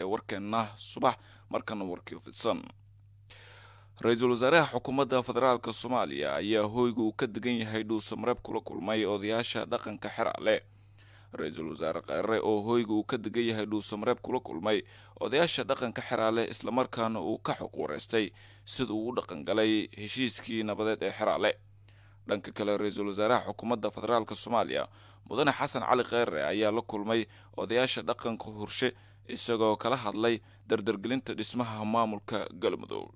warkeenna subax markana warkii fidsan ra-iisul wasaaraha xukuumadda federaalk soomaaliya ayaa hoyga uu ka degan yahay dhuusamareeb kula kulmay odayaasha dhaqanka xeraale ra-iisul wasaare kheyre oo hoyga uu ka degan yahay dhuusamareeb kula kulmay odayaasha dhaqanka xeraale islamarkaana uu ka xog wareystay sida uu u dhaqangalay heshiiskii nabadeed ee xeraale dhanka kale ra-iisul wasaaraha xukuumadda federaalk soomaaliya mudane xasan cali kheyre ayaa la kulmay odayaasha dhaqanka horshe isagoo kala hadlay dardargelinta dhismaha maamulka galmudug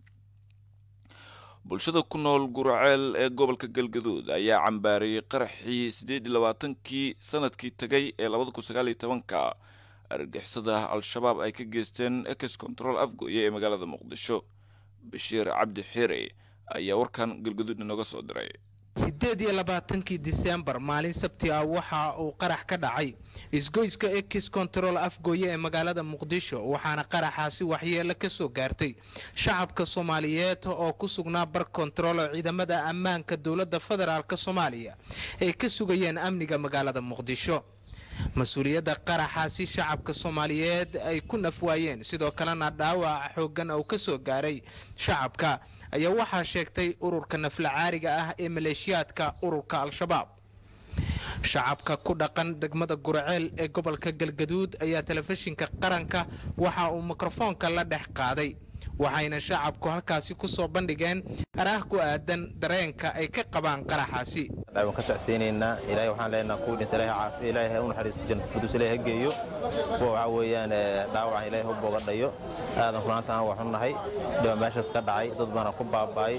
bulshada ku nool guraceel ee gobolka galgaduud ayaa cambaariyey qaraxii siddeed iyo labaatankii sanadkii tegay ee labada kun sagaal iyo tobanka argixisada al-shabaab ay ka geysteen ex control afgoye ee magaalada muqdisho bashiir cabdi xiire ayaa warkan galgaduud inooga soo diray siddeed iyo labaatankii disembar maalin sabti ah waxa uu qarax ka dhacay isgoyska ex control afgooye ee magaalada muqdisho waxaana qaraxaasi waxyeelo ka soo gaartay shacabka soomaaliyeed oo ku sugnaa bar kontarool oo ciidamada ammaanka dowladda federaalk soomaaliya ay ka sugayeen amniga magaalada muqdisho mas-uuliyadda qaraxaasi shacabka soomaaliyeed ay ku nafwaayeen sidoo kalena dhaawaca xoogan oo ka soo gaaray shacabka ayaa waxaa sheegtay ururka naflacaariga ah ee maleeshiyaadka ururka al-shabaab shacabka ku dhaqan degmada guraceel ee gobolka galgaduud ayaa telefishinka qaranka waxa uu mikrofoonka la dhex qaaday waxayna shacabku halkaasi ku soo bandhigeen araah ku aadan dareenka ay ka qabaan qaraxaasi waan ka tacseynaynaa ilaahay waxaan leenaha kuwii dhinta ilahay caafiya ilaahay ha u naxariisto jannata firduus ilaahay ha geeyo kuwa waxaa weeyaan dhaawacan ilaahay ha bogadhayo aadan runaanta aan waxu nahay dhiba meeshaas ka dhacay dad baana ku baaba'ay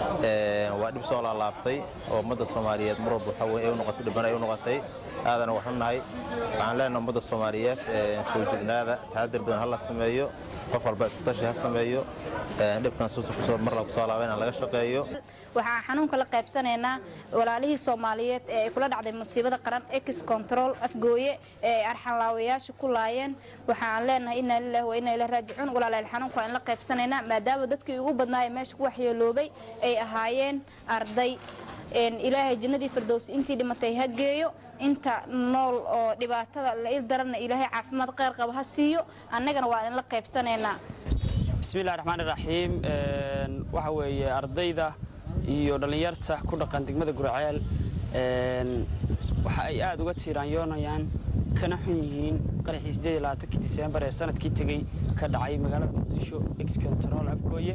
waa dhib soo laalaabtay oo ummadda soomaaliyeed mar walba waxaa weye ay u noqotay dhibana ay u noqotay aadana waxu nahay waxaan leenaha ummadda soomaaliyeed foojignaada taxadir badan ha la sameeyo qof walba isku tashi ha sameeyo dhibkan suusa kusoo mar la kusoo laaba inaan laga shaqeeyo waxaan xanuunka la qaybsanaynaa walaalihii soomaaliyeed ee ay kula dhacday musiibada qaran ex control afgooye ee ay arxanlaawayaasha ku laayeen waxaan leenahay inaa lilahi wa inaa ila raajicuun walaalayaal xanuunka waan la qaybsanaynaa maadaama dadkii ugu badnaaya meesha ku waxyeeloobay ay ahaayeen arday ilaahay jannadii firdowsi intii dhimatay ha geeyo inta nool oo dhibaatada la il daranna ilaahay caafimaad kheyr qaba ha siiyo annagana waa in la qaybsanaynaa bismillahi raxmaani raxiim waxa weeye ardayda iyo dhallinyarta ku dhaqan degmada guraceel waxa ay aada uga tiiraanyoonayaan kana xun yihiin qaraxii siddeed iyo labaatankii diseembar ee sanadkii tegey ka dhacay magaalada muqdisho ex control afgooye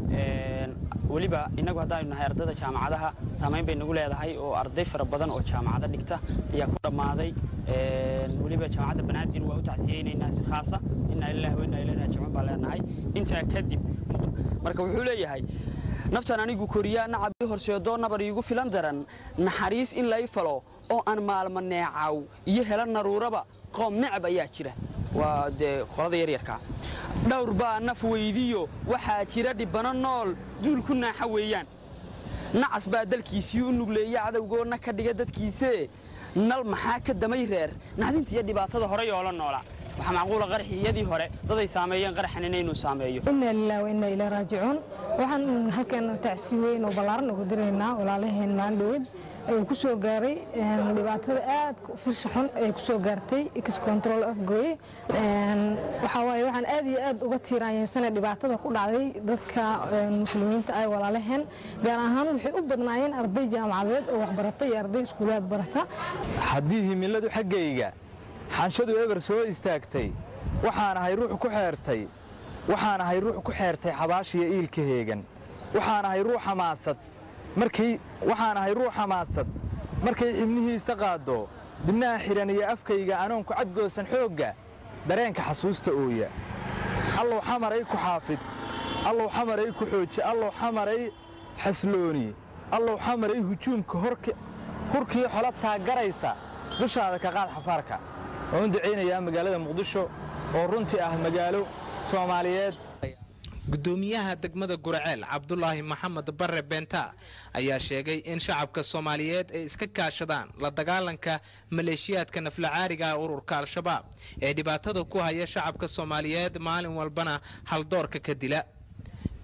weliba innagu haddaanu nahay ardayda jaamacadaha saamayn bay nagu leedahay oo arday fara badan oo jaamacado dhigta ayaa ku dhammaaday weliba jaamacadda banaadir waa u tacsiyeynaynaa si khaasa inaa lillahi wa inaa ilayhi raajicuun baan leenahay intaa kadib marka wuxuu leeyahay naftan anigu koriyaa nacab ii horseedoo nabar iigu filan daran naxariis in lay falo oo aan maalma neecaw iyo hela naruuraba qoom necab ayaa jira waa dee qolada yaryarkaa dhowr baa naf weydiyo waxaa jira dhibbano nool duul ku naaxa weeyaan nacas baa dalkiisii u nugleeya cadowgoonna ka dhiga dadkiisee nal maxaa ka damay reer naxdinta iyo dhibaatada hore yoola noola waxaa macquula qaraxiyadii hore daday saameeyeen qaraxan inaynu saameeyo inaa lilah wa inaa ilaa raajicuun waxaan halkan tacsi weyn oo ballaaran uga diraynaa walaalaheen maandhaweed ayuu ku soo gaaray dhibaatada aad firsha xun ay ku soo gaartay x control afgooye waxaa waaye waxaan aad iyo aad uga tiiraanyeysana dhibaatada ku dhacday dadka muslimiinta ay walaalaheen gaar ahaan waxay u badnaayeen arday jaamacadeed oo waxbarata iyo arday iskuulaad barata haddii himiladu xaggayga xanshadu eber soo istaagtay waxaan ahay ruux ku xeertay waxaan ahay ruux ku xeertay xabaashiyo iilka heegan waxaan ahay ruux xamaasad markay waxaan ahay ruux xamaasad markay xibnihiisa qaaddo dibnaha xidhan iyo afkayga anoonku cadgoosan xoogga dareenka xasuusta ooya allow xamaray ku xaafid allow xamaray ku xooji allow xamaray xaslooni allow xamaray hujuumka hurkii xola taagaraysa dushaada ka qaad xafaarka waan u ducaynayaa magaalada muqdisho oo runtii ah magaalo soomaaliyeed gudoomiyaha degmada guraceel cabdulaahi maxamed bare beenta ayaa sheegay in shacabka soomaaliyeed ay iska kaashadaan la dagaalanka maleeshiyaadka naflacaariga ururka al-shabaab ee dhibaatada ku haya shacabka soomaaliyeed maalin walbana haldoorka ka dila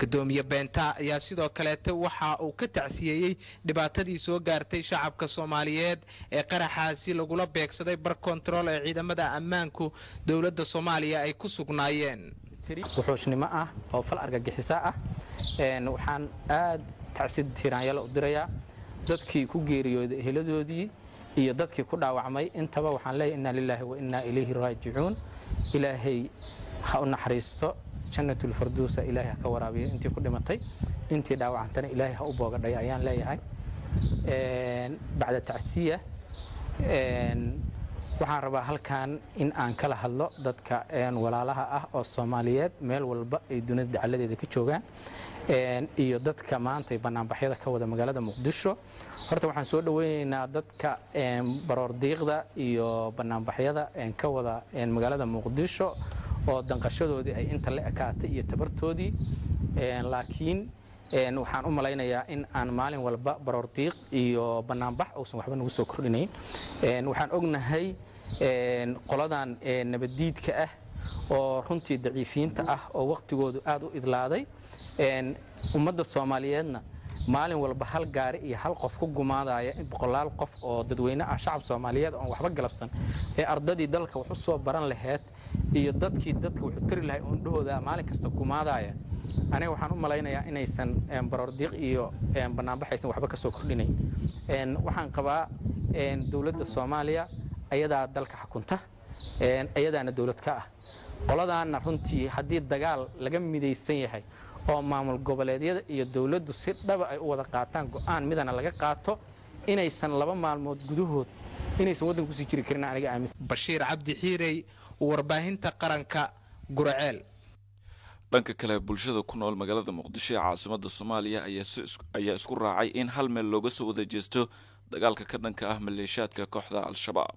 gudoomiye beenta ayaa sidoo kaleete waxa uu ka tacsiyeeyey dhibaatadii soo gaartay shacabka soomaaliyeed ee qaraxaasi lagula beegsaday bar kontarool ee ciidamada ammaanku dowladda soomaaliya ay ku sugnaayeen wuxuushnimo ah oo fal argagixisa ah waxaan aad tacsid tiraanyalo u dirayaa dadkii ku geeriyooday eheladoodii iyo dadkii ku dhaawacmay intaba waxaan leeyahay inna lilaahi wa innaa ilayhi raajicuun ilaahay ha u naxariisto jannatulfarduusa ilaahay ha ka waraabiyo intii ku dhimatay intii dhaawacantana ilaahay ha u boogadhay ayaan leeyahay bacda tacsiya waxaan rabaa halkan in aan kala hadlo dadka walaalaha ah oo soomaaliyeed meel walba ay dunida dacaladeeda ka joogaan iyo dadka maanta banaanbaxyada ka wada magaalada muqdisho horta waxaan soo dhaweyneynaa dadka baroordiiqda iyo banaanbaxyada ka wada magaalada muqdisho oo danqashadoodii ay inta la ekaatay iyo tabartoodii laakiin waxaan u malaynayaa in aan maalin walba baroordiiq iyo banaanbax uusan waxba nagu soo kordhinayn waxaan ognahay qoladan nabaddiidka ah oo runtii daciifiyiinta ah oo wakhtigoodu aad u idlaaday ummadda soomaaliyeedna maalin walba hal gaari iyo hal qof ku gumaadaya boqolaal qof oo dadweyne ah shacab soomaaliyeed oon waxba galabsan ee ardadii dalka wax u soo baran laheyd iyo dadkii dadka wuxuu tari lahay oo indhahooda maalin kasta gumaadaya aniga waxaan u malaynayaa inaysan baroordiiq iyo banaanbaxaysan waxba ka soo kordhinayn waxaan qabaa dowladda soomaaliya ayadaa dalka xukunta ayadaana dowlad ka ah qoladaana runtii haddii dagaal laga midaysan yahay oo maamul goboleedyada iyo dowladdu si dhaba ay u wada qaataan go'aan midana laga qaato inaysan laba maalmood gudahood inaysan waddanka kusii jiri karin aniga aaminsan bashiir cabdi xiirey warbaahinta qaranka gurceel dhanka kale bulshada ku nool magaalada muqdisho ee caasimada soomaaliya ayaa isku raacay in hal meel looga soo wada jeesto dagaalka ka dhanka ah maleeshaadka kooxda al-shabaab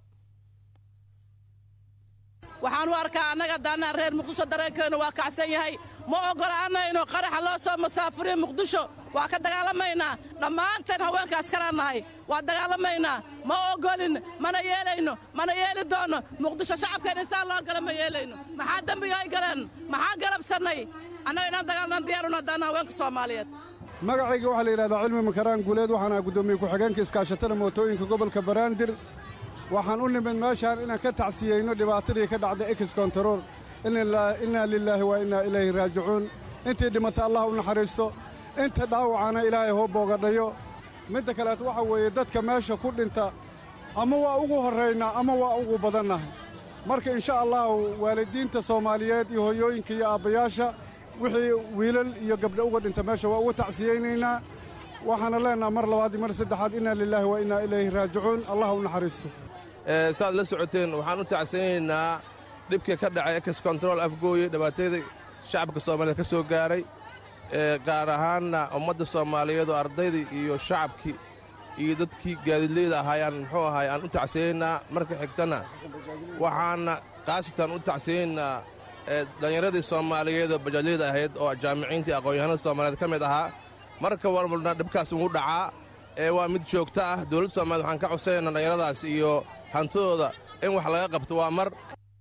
waxaan u arkaa annaga daanaa reer muqdisho dareenkeennu waa kacsan yahay ma oggolaanayno qaraxa loo soo masaafuriyo muqdisho waa ka dagaalamaynaa dhammaanteen haweenkaas kalaan nahay waa dagaalamaynaa ma oggolin mana yeelayno mana yeeli doonno muqdisho shacabkeen insaan loo gala ma yeelayno maxaa dembiga ay galeen maxaa galabsannay annaga inaan dagaalnan diyaaruna daana haweenka soomaaliyeed magacayga waxaa la yidhahdaa cilmi makaraan guuleed waxaana guddoomiye ku-xigeenka iskaashatada mootooyinka gobolka baraandir waxaan u nimid meeshaan inaan ka tacsiyeyno dhibaatadii ka dhacday ex kontarool innaa lilaahi wa innaa ilayhi raajicuun intii dhimata allah u naxariisto inta dhaawacana ilaahay hoo boogadhayo midda kaleet waxa weeye dadka meesha ku dhinta ama waa ugu horraynaa ama waa ugu badannahay marka insha allahu waalidiinta soomaaliyeed iyo hoyooyinka iyo aabbayaasha wixii wiilal iyo gabdho uga dhinta meesha waa uga tacsiyeynaynaa waxaana leennaha mar labaad iyo mar saddexaad innaa lilaahi wa innaa ilayhi raajicuun allah u naxariisto saaad la socoteen waxaan u tacsanaynaa dhibkii ka dhacay ex kontarool afgooye dhibaatadii shacabka soomaaliyeed ka soo gaaray gaar ahaanna ummadda soomaaliyeed oo ardaydii iyo shacabkii iyo dadkii gaadiidleyda ahaayaan muxuu ahaay aan u tacsanaynaa marka xigtana waxaana khaasatan u tacsanaynaa dhallinyaradii soomaaliyeed oo bajaajyada ahayd oo jaamiciintii aqoon-yahanada soomaaliyeed ka mid ahaa marka warmalna dhibkaas ugu dhacaa ee waa mid joogto ah dowladda soomaaliyed waxaan ka codsanaynaa dhallinyaradaas iyo hantidooda in wax laga qabto waa mar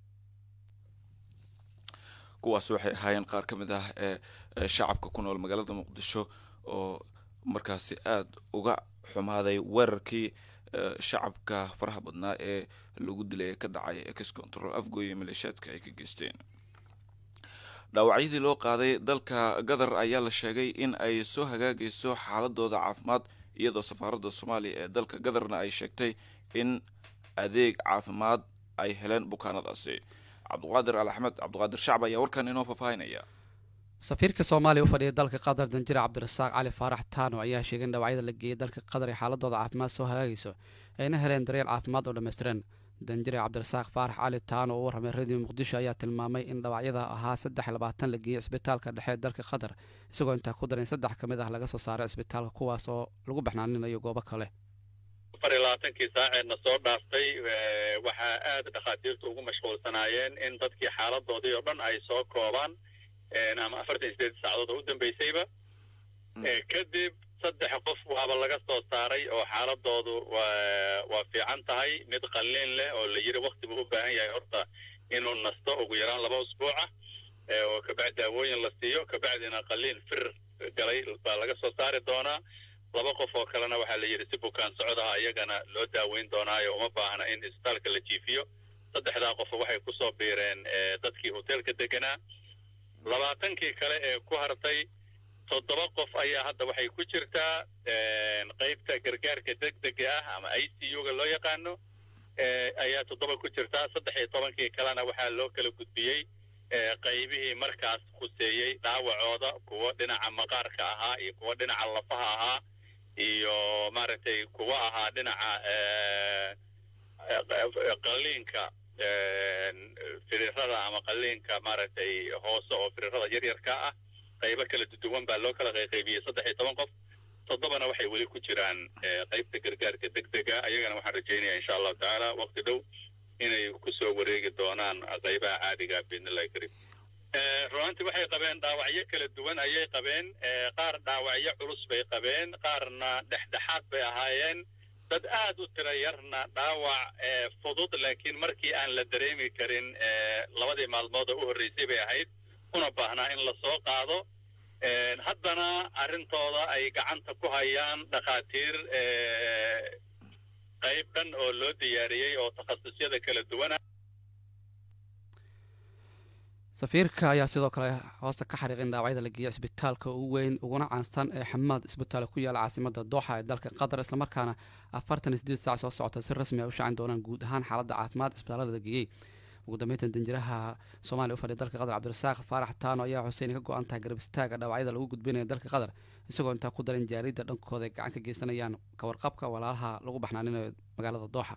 kuwaas waxay ahaayeen qaar ka mid ah ee shacabka ku nool magaalada muqdisho oo markaasi aada uga xumaaday weerarkii shacabka faraha badnaa ee lagu dilay ee ka dhacay ex control afgooye maleeshaadka ay ka geysteen dhaawacyadii loo qaaday dalka gadar ayaa la sheegay in ay soo hagaagayso xaaladooda caafimaad iyadoo safaaradda soomaaliya ee dalka gadarna ay sheegtay in adeeg caafimaad ay heleen bukaanadaasi cabdiqaadir al axmed cabdiqaadir shacab ayaa warkan inoo faahfaahinaya safiirka soomaaliya u fadhiya dalka qatar danjire cabdirasaaq cali faarax taano ayaa sheegay in dhawacyada la geeyey dalka qatar ee xaaladooda caafimaad soo hagaagayso ayna heleen daryeel caafimaad oo dhammaystiran danjire cabdirasaaq faarax cali taano oo u warramay radio muqdisho ayaa tilmaamay in dhawacyada ahaa saddex labaatan la geeyey isbitaalka dhexe dalka qatar isagoo intaa ku daran saddex ka mid ah laga soo saaray isbitaalka kuwaas oo lagu baxnaaninayo goobo kale afar iyo labaatankii saaceedna soo dhaaftay waxaa aad dhakhaatiirtu ugu mashquulsanaayeen in dadkii xaaladoodii oo dhan ay soo koobaan ama afartan iyo sideed saacadood oo u dambeysayba kadib saddex qof waaba laga soo saaray oo xaaladoodu waa fiican tahay mid qalliin leh oo la yiri wakti buu u baahan yahay horta inuu nasto ugu yaraan laba usbuuca oo kabacdi daawooyin la siiyo kabacdina qaliin fir galay baa laga soo saari doonaa laba qof oo kalena waxaa la yidhi si bukaan socdaha iyagana loo daaweyn doonaayo uma baahna in isbitaalka la jiifiyo saddexdaa qof waxay kusoo biireen dadkii hoteelka deganaa labaatankii kale ee ku hartay toddoba qof ayaa hadda waxay ku jirtaa qaybta gargaarka degdega ah ama i c u ga loo yaqaano ayaa toddoba ku jirtaa saddex iyo tobankii kalena waxaa loo kala gudbiyey qaybihii markaas khuseeyey dhaawacooda kuwo dhinaca maqaarka ahaa iyo kuwo dhinaca lafaha ahaa iyo maaragtay kuwo ahaa dhinaca qaliinka firirada ama qaliinka maaragtay hoose oo firirada yaryarka ah qaybo kala duwan baa loo kala qayqaybiyey saddex iyo toban qof toddobana waxay weli ku jiraan qaybta gargaarka degdega ayagana waxaan rajaynayaa insha allahu tacaala waqti dhow inay kusoo wareegi doonaan qaybaha caadiga biidnillahi kariim runaantii waxay qabeen dhaawacyo kala duwan ayay qabeen qaar dhaawacyo culus bay qabeen qaarna dhexdhexaad bay ahaayeen dad aad u tira yarna dhaawac fudud laakiin markii aan la dareemi karin labadii maalmood oo u horreysay bay ahayd una baahnaa in la soo qaado haddana arrintooda ay gacanta ku hayaan dhakhaatiir qayb dhan oo loo diyaariyey oo takhasusyada kala duwana safiirka ayaa sidoo kale hoosta ka xariiqin dhaawacyada la geeya isbitaalka ugu weyn uguna caansan ee xamaad isbitaal ku yaala caasimada dooxa ee dalka qatar islamarkaana afartan iyo sideed saac soo socota si rasmi ay u shacin doonaan guud ahaan xaaladda caafimaad isbitaalada la geeyey ugu dambeyntan danjiraha soomaaliya u fadhiya dalka qatar cabdirasaaq faarax taano ayaa xuseyn ka go-an tahay garab istaaga dhaawacyada lagu gudbinaya dalka qatar isagoo intaa ku daran jaaridda dhankooda ay gacan ka geysanayaan kawarqabka walaalaha lagu baxnaaninayo magaalada dooxa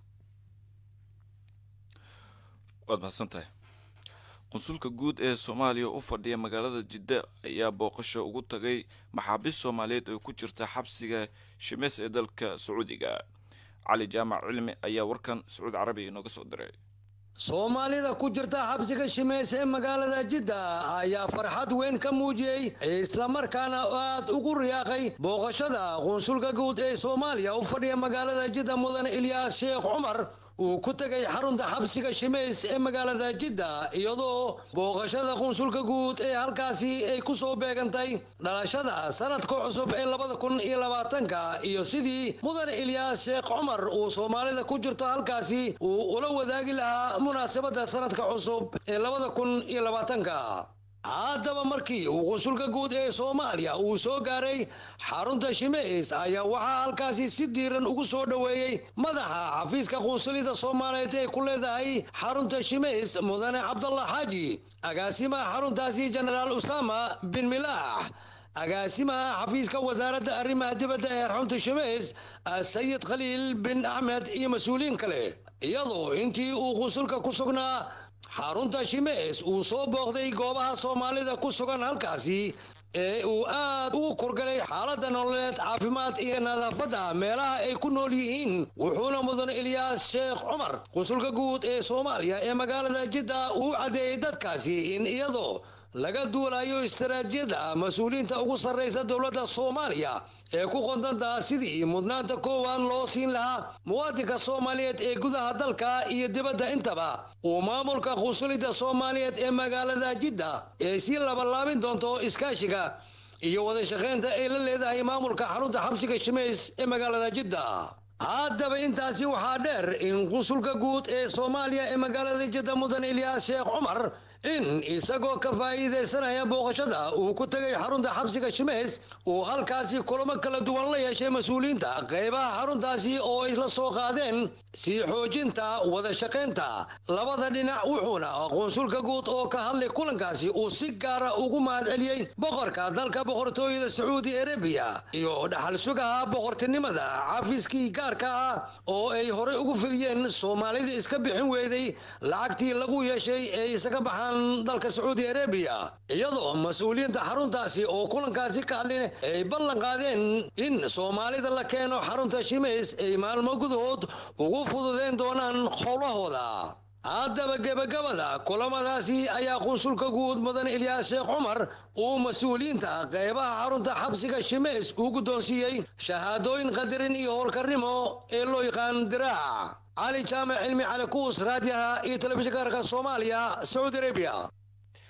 waad mahadsantahay qunsulka guud ee soomaaliya u fadhiya magaalada jidda ayaa booqasho ugu tagay maxaabiist soomaaliyeed oo ku jirta xabsiga shimeys ee dalka sacuudiga cali jaamac cilmi ayaa warkan sacuud carabiga inooga soo diray soomaalida ku jirta xabsiga shimeys ee magaalada jidda ayaa farxad weyn ka muujiyey islamarkaana aad ugu riyaaqay booqashada qunsulka guud ee soomaaliya u fadhiya magaalada jidda mudane ilyaas sheekh cumar uu ku tegay xarunta xabsiga shimeys ee magaalada jidda iyadoo booqashada qunsulka guud ee halkaasi ay ku soo beegantay dhalashada sanadka cusub ee labada kun iyo labaatanka iyo sidii mudane ilyaas sheekh cumar uu soomaalida ku jirto halkaasi uu ula wadaagi lahaa munaasabadda sanadka cusub ee labada kun iyo labaatanka haddaba markii uu qunsulka guud ee soomaaliya uu soo gaaray xarunta shimeys ayaa waxaa halkaasi si diiran ugu soo dhoweeyey madaxa xafiiska qunsulida soomaaliyeed ee ku leedahay xarunta shimeys mudane cabdallah xaaji agaasimaha xaruntaasi jenaraal usama bin milaax agaasimaha xafiiska wasaaradda arrimaha dibadda ee xarunta shimeys sayid khaliil bin axmed iyo mas-uuliyiin kale iyadoo intii uu qunsulka ku sugnaa xarunta shimeys uu soo booqday goobaha soomaalida ku sugan halkaasi ee uu aad ugu kurgalay xaaladda nololeed caafimaad iyo nadaafadda meelaha ay ku nool yihiin wuxuuna mudan ilyaas sheekh cumar qunsulka guud ee soomaaliya ee magaalada jidda uu caddeeyey dadkaasi in iyadoo laga duulayo istaraatijiyada mas-uuliyiinta ugu sarraysa dowladda soomaaliya ee ku qondantaa sidii mudnaanta koowaad loo siin lahaa muwaadinka soomaaliyeed ee gudaha dalka iyo dibadda intaba uu maamulka qunsulida soomaaliyeed ee magaalada jidda ee sii labalaabin doonto iskaashiga iyo wada shaqaynta ay la leedahay maamulka xarunta xabsiga shimeys ee magaalada jidda haddaba intaasi waxaa dheer in qunsulka guud ee soomaaliya ee magaalada jidda mudan ilyaas sheekh cumar in isagoo ka faa'iidaysanaya booqashada uu ku tegay xarunta xabsiga shimeys uu halkaasi kulamo kala duwan la yeeshay mas-uuliyiinta qaybaha xaruntaasi oo ay la soo qaadeen sii xoojinta wada shaqaynta labada dhinac wuxuuna qunsulka guud oo ka hadlay kulankaasi uu si gaara ugu mahadceliyey boqorka dalka boqortooyada sacuudi arabiya iyo dhaxal sugaha boqortinimada xafiiskii gaarka ah oo ay horey ugu fidiyeen soomaalida iska bixin weyday lacagtii lagu yeeshay ee isaga baxaan dalka sacuudi arabiya iyadoo mas-uuliyiinta xaruntaasi oo kulankaasi ka hadlin ay ballan qaadeen in soomaalida la keeno xarunta shimeys ay maalmo gudahood ugu fududeyn doonaan howlahooda haddaba gebagabada kulamadaasi ayaa qunsulka guud mudan ilyaas sheekh cumar uu mas-uuliyiinta qaybaha xarunta xabsiga shimeys uu guddoonsiiyey shahaadooyin qadarin iyo howlkarnimo ee loo yaqaan diraac cali jaamac cilmi cali kuus raadiyaha iyo telefishinka arka soomaaliya sacuudi arabiya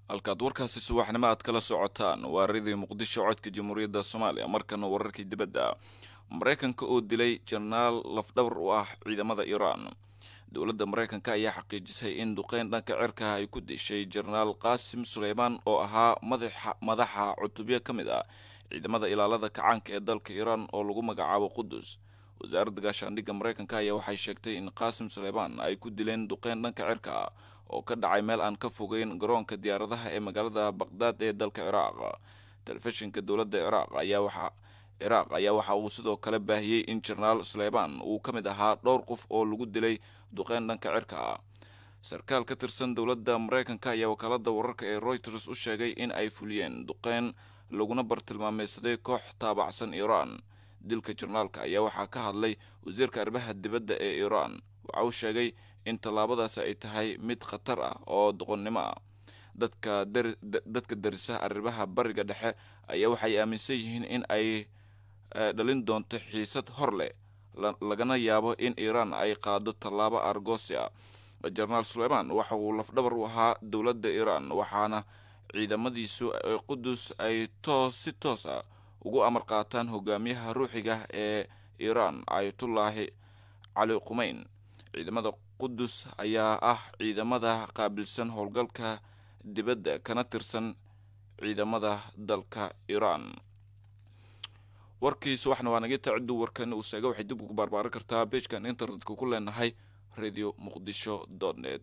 halkaad warkaasi subaxnimo aad kala socotaan waa ridii muqdisho codka jamhuuriyadda soomaaliya markana wararkii dibadda maraykanka oo dilay jenaraal lafdhabar u ah ciidamada iiraan dowladda maraykanka ayaa xaqiijisay in duqeyn dhanka cirka ay ku dishay jenaraal qaasim suleymaan oo ahaa madaxa cutubyo ka mid ah ciidamada ilaalada kacaanka ee dalka iiraan oo lagu magacaabo qudus wasaaradda gaashaandhigga maraykanka ayaa waxay sheegtay in qaasim suleymaan ay ku dileen duqeyn dhanka cirka ah oo ka dhacay meel aan ka fogeyn garoonka diyaaradaha ee magaalada baqdaad ee dalka ciraaq telefishinka dowladda ciraaq ayaa waxa ciraaq ayaa waxa uu sidoo kale baahiyey in jenaraal suleymaan uu ka mid ahaa dhowr qof oo lagu dilay duqeyn dhanka cirka ah sarkaal ka tirsan dowladda maraykanka ayaa wakaalada wararka ee reuters u sheegay in ay fuliyeen duqeyn laguna bartilmaameysaday koox taabacsan iiraan dilka jenaraalka ayaa waxaa ka hadlay wasiirka arrimaha dibadda ee iiraan waxa uu sheegay in tallaabadaasi ay tahay mid khatar ah oo doqonnimo ah dadka dadka darisa arrimaha bariga dhexe ayaa waxay aaminsan yihiin in ay dhalin doonto xiisad hor leh lagana yaabo in iiraan ay qaado tallaabo argosi ah jenaraal suleymaan waxa uu lafdhabar u ahaa dowladda iiraan waxaana ciidamadiisu qudus ay toos si toos ah ugu amar qaataan hogaamiyaha ruuxiga ee iiraan ayatullaahi cali qumeyn ciidamada qudus ayaa ah ciidamada qaabilsan howlgalka dibadda kana tirsan ciidamada dalka iiraan warkii subaxna waa naga taciddu warkan uu sheega waxay dib ugu barbaaran kartaa beejkan internetka ku leenahay radio muqdisho net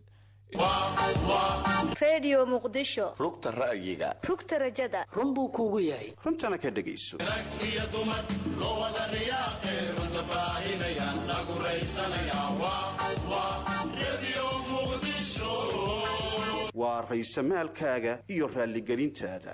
redio muqdisho rugta ra'yiga rugta rajada run buu kuugu yahay runtana ka dhegayso waa raysamaalkaaga iyo raalligelintaada